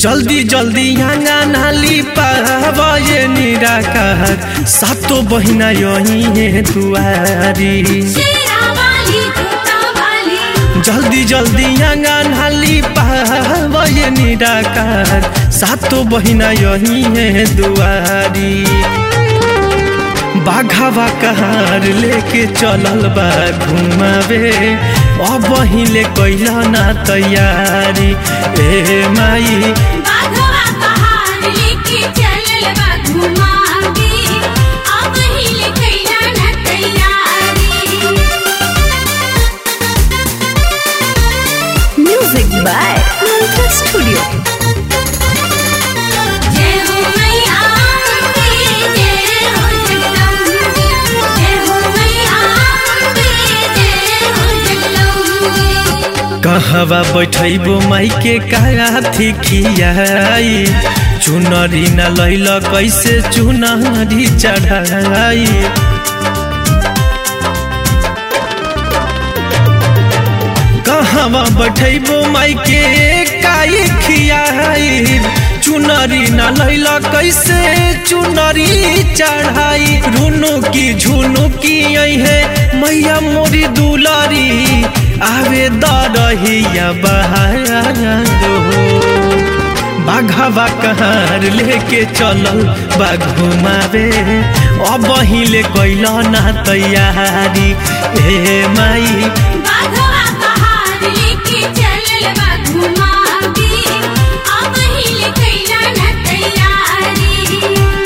जल्दी जल्दी आंगा नाली पावे निराकार सातो बहिना यही है दुआरी शेरा वाली जूता वाली जल्दी जल्दी आंगा नाली पावे निराकार सातो बहिना यही है दुआरी बाघावा कहार लेके चलल बा घुमावे अब हिले कैला ना तैयारी ए माई बाघवा पहाड़ लेके चलल बा घुमावी अब हिल कैला न तैयारी Music by Mantra Studio. जय हो मैया अम्बे, जय हो जगदम्बे। जय हो मैया अम्बे, जय हो जगदम्बे। कहवा बैठैबो माई के काथी खियाई चुनरी न लैल कैसे चुनरी चढ़ाई कहवा बैठैबो माई के काई खियाई चुनरी न लैल कैसे चुनरी चढ़ाई रुनु की झुनु की है मैया मोरी दुलारी आवे दरहिया बहारो बाघावा कहार लेके चलल बा घुमावे अब हिले कैल ना तैयारी ए माई बाघवा पहाड़ लेके चलल बा घुमावी अब हिल कैला न तैयारी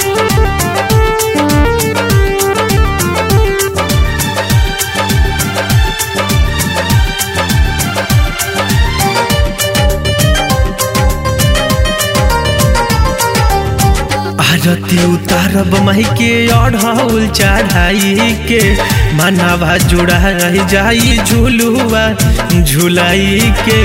आरती उतारब माई के अढ़ौल चढ़ाई के मनावा जुड़ा जाई झुलुआ झुलाई के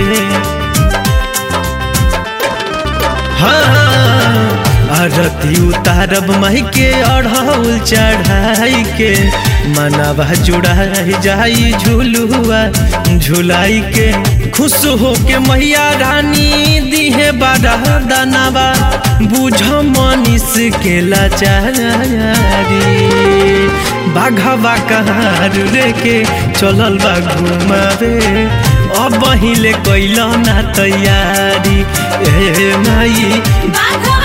हाँ आरती उतारब माई के अढ़ौल चढ़ाई के मनावा जुड़ा जाई झुलुआ झुलाई के खुश हो के मैया रानी दिहे बारा दानावा बुझ मनीष के लाचारी बाघावा कहार लेके चलल बा घुमावे अब हिले कैल ना तैयारी ए माई बाघवा